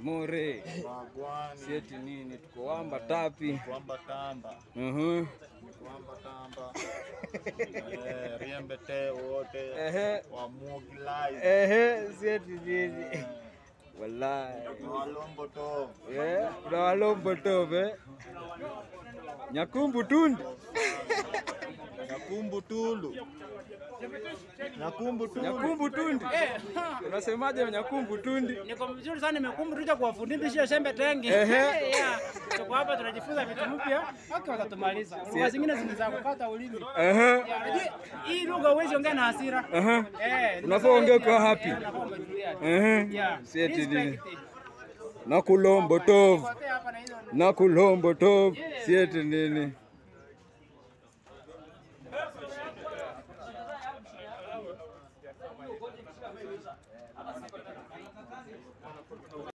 more Wagwani. sieti nini, tuko wamba tapi. Kwamba tamba. Mhm. Kwamba tamba. Eh, riembe te wote. Ehe, Wa Muglai. ehe, sieti nini, wallahi Walombo to. Eh, kuna walombo tove nyakumbu tundi Nyakumbu tulu. Nyakumbu tulu. nyakumbu tundi unasemaje nyakumbu tundi Niko vizuri sana, nimekumbu tuja kuwafundisha shembe tengi. Ehe. Yeah. Tuko hapa tunajifunza vitu mpya. Okay, watatumaliza. Lugha zingine zinaza kukata ulimi. Ehe, Yeah, unajua, Hii lugha huwezi ongea na hasira. ehe. Eh, Unafaa uongee ukiwa happy. Eh, unafaa umetulia. Ehe. Yeah. Sieti Respect nini it. nakulombo tov Kote hapa na hizo nakulombo tov sieti nini